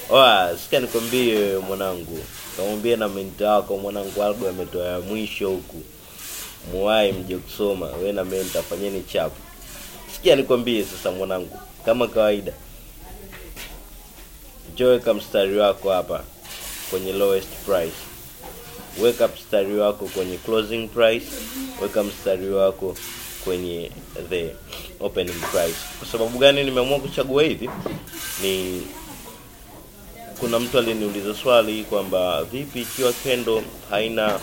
Oa, sikia nikwambie wewe mwanangu, kamwambie na menta wako mwanangu, algo ametoa ya mwisho huku, muwai mje kusoma we na menta, fanyeni chapu. Sikia nikwambie sasa mwanangu, kama kawaida, njoo weka mstari wako hapa kwenye lowest price, weka mstari wako kwenye closing price, weka mstari wako kwenye the opening price. Kwa sababu gani nimeamua kuchagua hivi? Ni kuna mtu aliniuliza swali kwamba vipi ikiwa kendo haina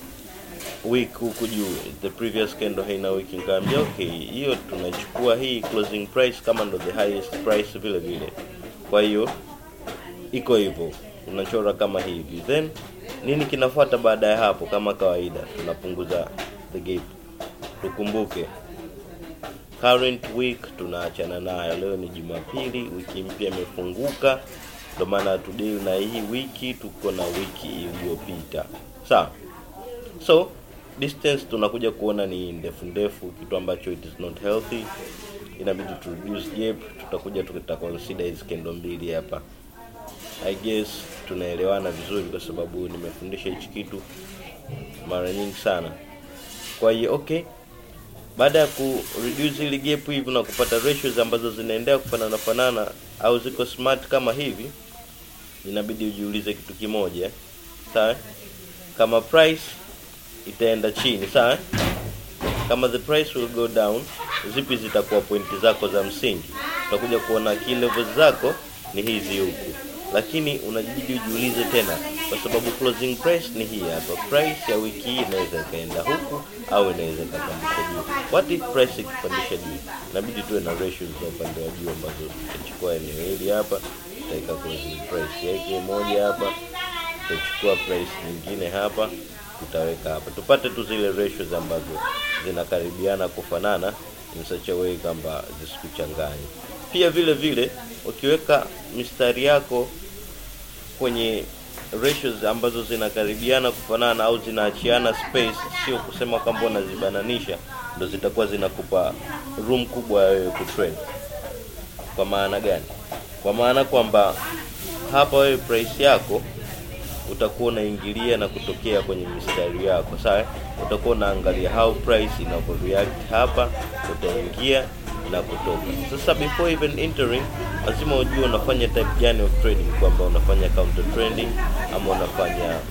week huku juu, the previous candle haina week. Nikamwambia okay, hiyo tunachukua hii closing price kama ndo the highest price vile vile. Kwa hiyo iko hivyo, unachora kama hivi, then nini kinafuata baada ya hapo? Kama kawaida, tunapunguza the gap. Tukumbuke current week tunaachana nayo. Leo ni Jumapili, wiki mpya imefunguka, ndio maana tudili na hii wiki, tuko na wiki iliyopita, sawa. So distance tunakuja kuona ni ndefu ndefu, kitu ambacho it is not healthy, inabidi tu reduce gap. Tutakuja tuta consider hizi kendo mbili hapa. I guess tunaelewana vizuri, kwa sababu nimefundisha hichi kitu mara nyingi sana. Kwa hiyo okay, baada ya ku reduce ile gap hivi na kupata ratios ambazo zinaendelea kufanana fanana au ziko smart kama hivi, inabidi ujiulize kitu kimoja, sawa? Kama price itaenda chini, sawa? Kama the price will go down, zipi zitakuwa pointi zako za msingi? Utakuja kuona key levels zako ni hizi huku, lakini unajibidi ujiulize tena, kwa sababu closing price ni hii hapa. Price ya wiki hii inaweza ikaenda huku au inaweza ikapandisha juu. What if price ikipandisha juu? Inabidi tuwe na ratios za upande wa juu ambazo tutachukua eneo hili hapa, tutaweka closing price yake moja hapa, tutachukua price nyingine hapa, tutaweka hapa, tupate tu zile ratios ambazo zinakaribiana kufanana in such a way kwamba zisikuchanganye. Pia vile vile ukiweka mistari yako kwenye ratios ambazo zinakaribiana kufanana au zinaachiana space, sio kusema kwamba unazibananisha, ndo zitakuwa zinakupa room kubwa ya wewe kutrade. Kwa maana gani? Kwa maana kwamba hapa wewe price yako utakuwa unaingilia na kutokea kwenye mistari yako, sawa? Utakuwa unaangalia how price inavyo react hapa, utaingia na kutoka. Sasa before even entering, lazima ujue unafanya type gani of trading, kwamba unafanya counter trending ama unafanya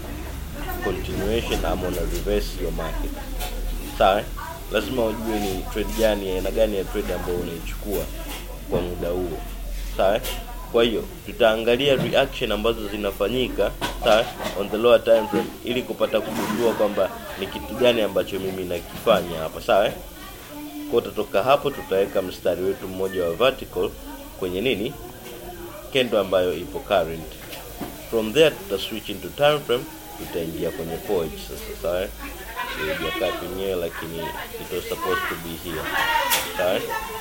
continuation ama una reverse your market, sawa? Lazima ujue ni trade gani, aina gani ya trade ambayo unaichukua kwa muda huo, sawa? Kwa hiyo tutaangalia reaction ambazo zinafanyika sawa, on the lower time frame, ili kupata kugundua kwamba ni kitu gani ambacho mimi nakifanya hapa, sawa. Kwa tutatoka hapo, tutaweka mstari wetu mmoja wa vertical kwenye nini, kendo ambayo ipo current. From there tuta switch into time frame, tutaingia kwenye forge sasa, sawa. Haijakaa penyewe, lakini it was supposed to be here, sawa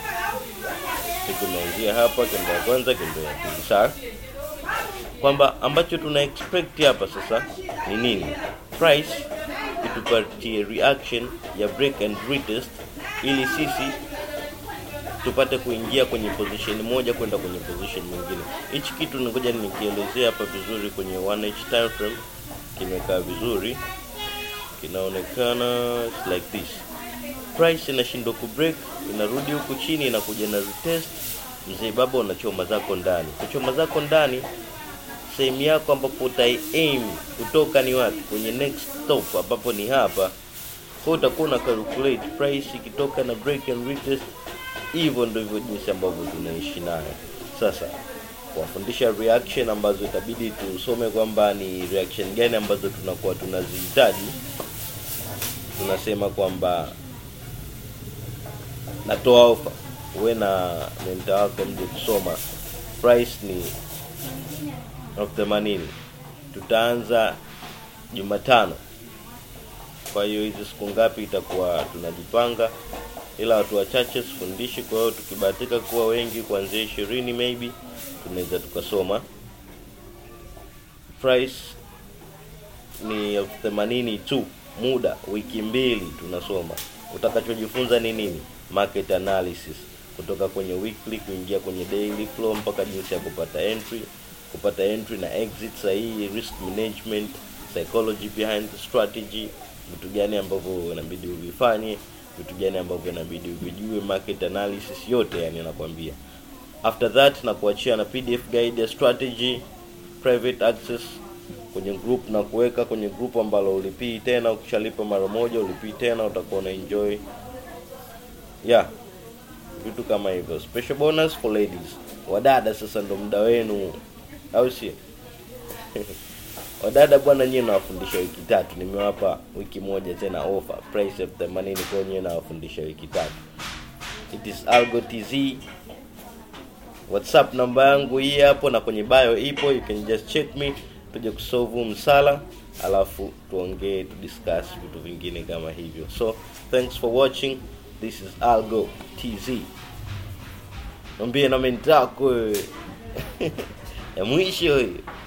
tumeanzia hapa kendo ya kwanza, kendo ya pili, sawa. Kwamba ambacho tuna expect hapa sasa ni nini? Price itupatie reaction ya break and retest, ili sisi tupate kuingia kwenye position moja kwenda kwenye position nyingine. Hichi kitu ngoja nikielezea hapa vizuri kwenye 1h time frame, kimekaa vizuri, kinaonekana like this price inashindwa kubreak, inarudi huku chini, inakuja na retest. Mzee baba, unachoma zako ndani. Kuchoma zako ndani, sehemu yako ambapo utai aim kutoka ni wapi? Kwenye next stop, ambapo ni hapa. Kwa utakuwa una calculate price ikitoka na break and retest. Hivyo ndivyo jinsi ambavyo tunaishi nayo sasa kuwafundisha reaction ambazo itabidi tusome kwamba ni reaction gani ambazo tunakuwa tunazihitaji. Tunasema kwamba natoa ofa, uwe na menta wako mje kusoma. Price ni elfu themanini. Tutaanza Jumatano. Kwa hiyo hizi siku ngapi itakuwa tunajipanga, ila watu wachache sifundishi. Kwa hiyo tukibahatika kuwa wengi, kuanzia ishirini maybe tunaweza tukasoma. Price ni elfu themanini tu, muda wiki mbili tunasoma. Utakachojifunza ni nini? Market analysis kutoka kwenye weekly kuingia kwenye daily flow mpaka jinsi ya kupata entry, kupata entry na exit sahihi risk management psychology behind the strategy vitu gani ambavyo inabidi uvifanye vitu gani ambavyo inabidi uvijue market analysis yote yani nakwambia after that na kuachia na pdf guide ya strategy private access kwenye group na kuweka kwenye group ambalo ulipii tena ukishalipa mara moja ulipii tena utakuwa una enjoy yeah vitu kama hivyo special bonus for ladies wadada sasa ndo muda wenu au sio wadada bwana nyie nawafundisha wiki tatu nimewapa wiki moja tena offer price elfu themanini kwa nyie nawafundisha wiki tatu it is algo tz whatsapp namba yangu hii hapo na kwenye bio ipo you can just check me tuje kusolve msala alafu tuongee tu discuss vitu vingine kama hivyo so thanks for watching this is algo tz mwambie na mentako ya mwisho hiyo